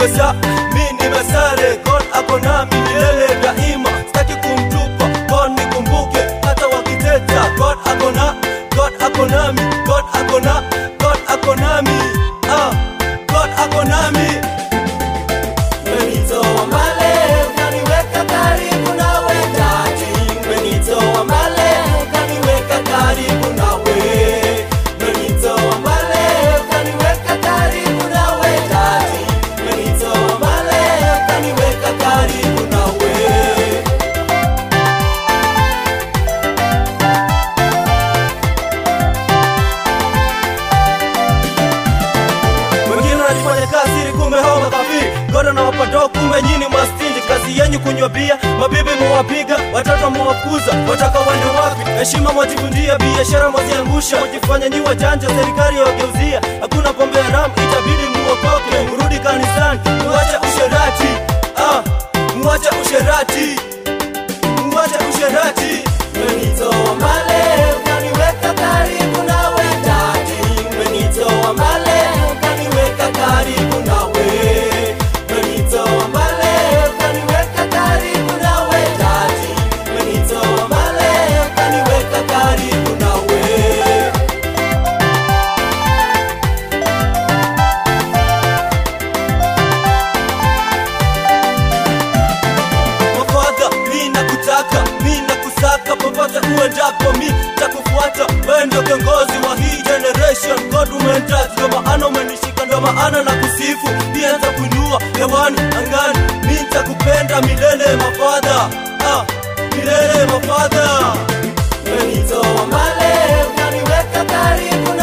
nimesa mi nimesare god ako nami milele daima sitaki kumtupa god nikumbuke hata wakiteta god ako na god ako nami god ako na god ako nami ah god ako nami Umenitoa mbali, ukaniweka karibu nawe ndani. Umenitoa mbali, ukaniweka karibu nawe. Umenitoa mbali, ukaniweka karibu nawe ndani. Umenitoa mbali, ukaniweka karibu nawe. wengine wanajifanya kazi ili kumbe hao makafiri godo na wapado kumbe nyini mastinji kazi yenyu kunywa bia mabibi mwawapiga watoto mwawakuza wataka wende wapi heshima mwajivunjia biashara mwaziangusha mwajifanya nyi wajanja serikali yawageuzia hakuna pombe haramu itabidi muokoke mrudi kanisani muache usherati ah, muache usherati muache usherati umenitoa mbale ukaniweka karibu nawe ndani umenitoa mbale ukaniweka karibu nawe umenitoa mbale ukaniweka karibu nawe ndani umenitoa mbale ukaniweka karibu nawe mafadha mi nakutaka mi nakusaka popote uendapo mi takufuata wewe ndio kiongozi wa hii generation god umentouch ndio maana umenishika ndio maana na kusifu pia nitakuinua hewani angani mi nitakupenda milele mafadha ah, milele mafadha umenitoa mbale ukaniweka karibu